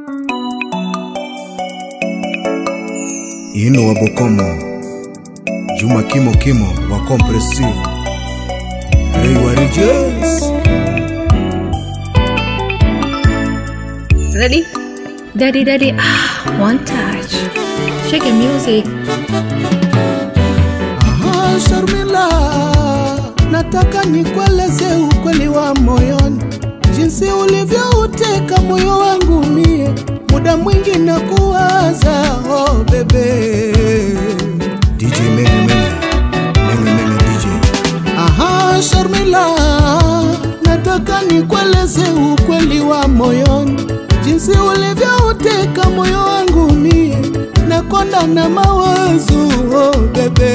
ino wa bokomo juma kimo kimo wa compressive rei wa rejes Ready? Daddy, daddy, ah, one touch. Shake the music. Aha, Sharmila, nataka nikueleze ukweli wa moyoni, jinsi ulivyouteka moyo wangu mie, muda mwingi na kuwaza oh bebe. dj menge menge menge menge dj Aha, Sharmila, nataka nikueleze ukweli wa moyoni, jinsi ulivyouteka moyo wangu mie, nakonda na mawazo oh bebe.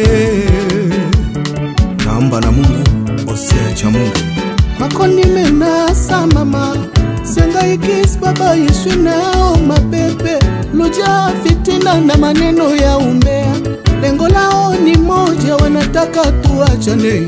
naomba na mungu osea cha mungu kwako nimenasa mama sengaikis baba yeshwe nao mapepe luja fitina na maneno ya umbea lengo lao ni moja wanataka tuachane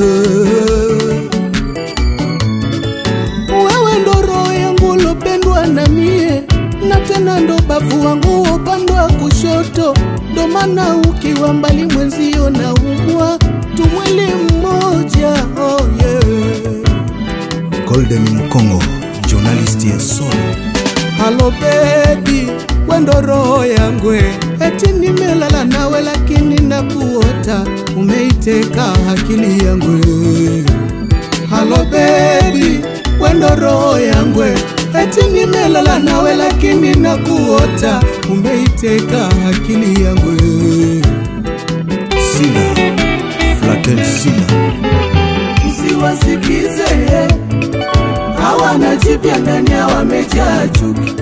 wewe ndo roho yangu lopendwa na mie na tena ndo bavu wangu upande wa kushoto ndo maana ukiwa mbali mwenzio na umwa tumwili mmoja oh yeah. golden mkongo journalist ya soul halo bebi wendo roho yangwe eti nimelala nawe lakini nakuota umeiteka akili yangwe halo bebi wendo roho yangwe eti nimelala nawe lakini nakuota umeiteka akili yangwe sila flatel sila usiwasikize hawana jipya ndani ya wamejaa chuki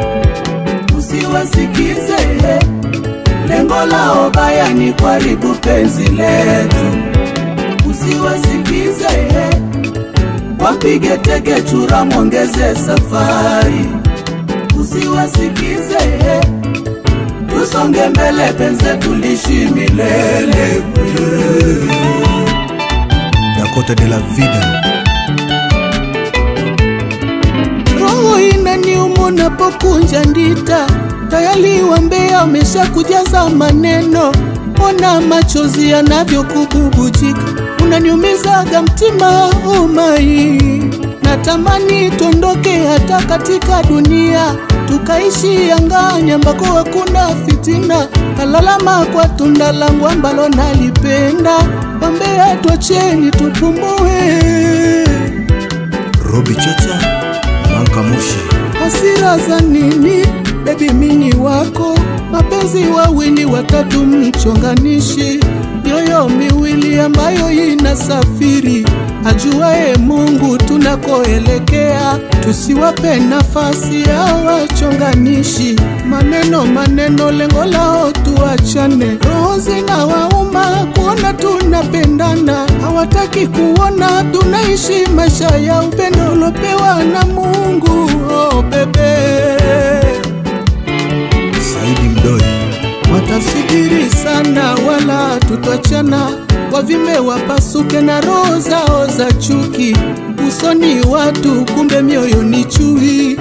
usiwasikize lengo lao baya ni kuharibu penzi letu usiwasikize wapige teke chura mwongeze safari usiwasikize tusonge mbele penze tulishi milele dakota de la vida roho inaniuma napokunja ndita tayari wambea amesha kujaza maneno ona machozi yanavyokububujika unaniumizaga mtima umai natamani tondoke hata katika dunia tukaishi angani ambako hakuna fitina kalalama kwa tunda langu ambalo nalipenda wambea twacheni tupumue robi chacha manka mushi hasira za nini bebi mini wako mapenzi wawili watatu mchonganishi mioyo miwili ambayo inasafiri ajuaye mungu tunakoelekea tusiwape nafasi ya wachonganishi maneno maneno lengo lao tuachane roho zina wauma kuona tunapendana hawataki kuona tunaishi maisha ya upendo ulopewa na mungu oh, bebe saidi mdoi watasubiri sana wala tutachana wavime wapasuke na roho zao za chuki usoni watu kumbe mioyo ni chui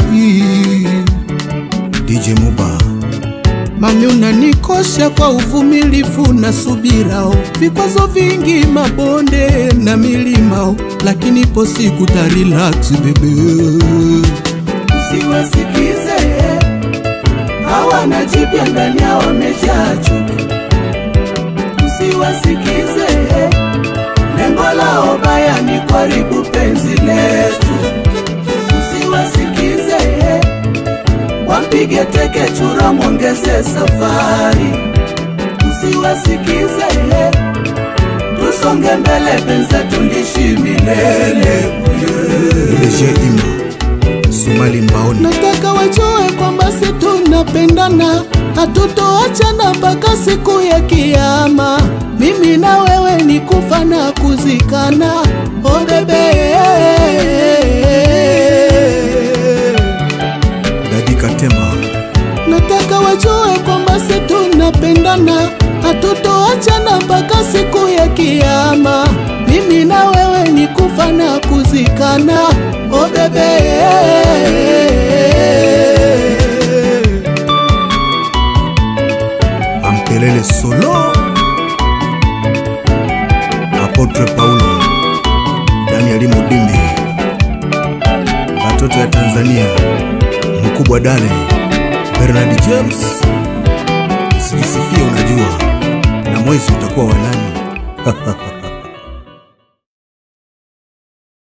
dj muba mami unanikosha kwa uvumilivu na subirao vikwazo vingi mabonde na milimao lakini po siku tarelax bebe usiwasikize hawana jipya ndani yao wamejaa chuki usiwasikize lengo lao baya ni kuharibu penzi letu usiwasikize wapige teke chura mwongeze safari usiwasikize tusonge mbele penze tulishi milele dj ima sumali mbaoni nataka wajue kwamba si tunapendana hatutoachana mpaka siku ya kiama mimi na wewe ni kufa na kuzikana oh bebe dadi katemba nataka wajue kwamba si tunapendana hatutoachana mpaka siku ya kiama mimi na wewe ni kufa na kuzikana oh bebe Makelele solo, Apotre Paulo, Daniel Mudimbi, watoto ya Tanzania, mkubwa Dale, Bernard James, sijisifia unajua, na mwezi utakuwa wa nani?